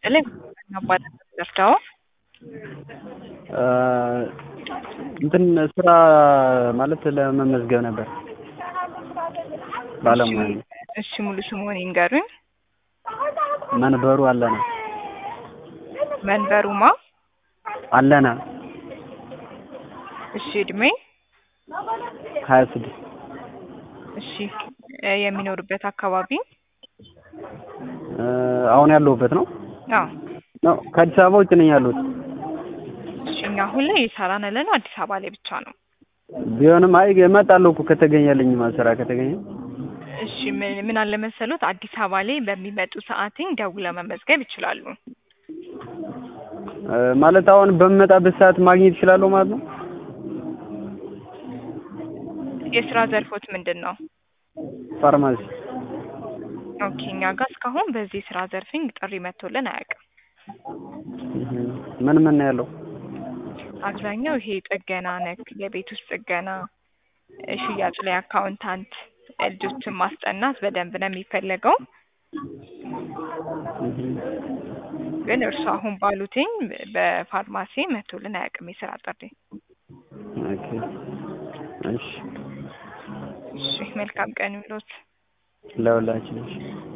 ይስጥልኝ አባላት ደፍተው እንትን ስራ ማለት ለመመዝገብ ነበር ባለሙያ ነኝ። እሺ ሙሉ ስሙን ይንገሩኝ። መንበሩ አለነ መንበሩማ አለነ እሺ እድሜ ሀያ ስድስት እሺ እ የሚኖሩበት አካባቢ አሁን ያለሁበት ነው አዎ ነው ከአዲስ አበባ ውጭ ነኝ ያለሁት እሺ እኛ አሁን ላይ እየሰራን ያለነው አዲስ አበባ ላይ ብቻ ነው ቢሆንም አይ እመጣለሁ እኮ ከተገኘልኝ ስራ ከተገኘ እሺ ምን ምን አለ መሰሎት አዲስ አበባ ላይ በሚመጡ ሰዓትኝ ደውለው መመዝገብ ይችላሉ እ ማለት አሁን በምመጣበት ሰዓት ማግኘት እችላለሁ ማለት ነው የስራ ዘርፎት ምንድን ነው ፋርማሲ ኦኬ እኛ ጋር እስካሁን በዚህ የስራ ዘርፍኝ ጥሪ መጥቶልን አያውቅም ምን ምን ነው ያለው አብዛኛው ይሄ ጥገና ነክ የቤት ውስጥ ጥገና እ ሽያጭ ላይ አካውንታንት ልጆችን ማስጠናት በደንብ ነው የሚፈለገው ግን እርሱ አሁን ባሉትኝ በፋርማሲ መጥቶልን አያውቅም የስራ ጥሪ ኦኬ እሺ እሺ መልካም ቀን ይሁንልዎት ለሁላችን እሺ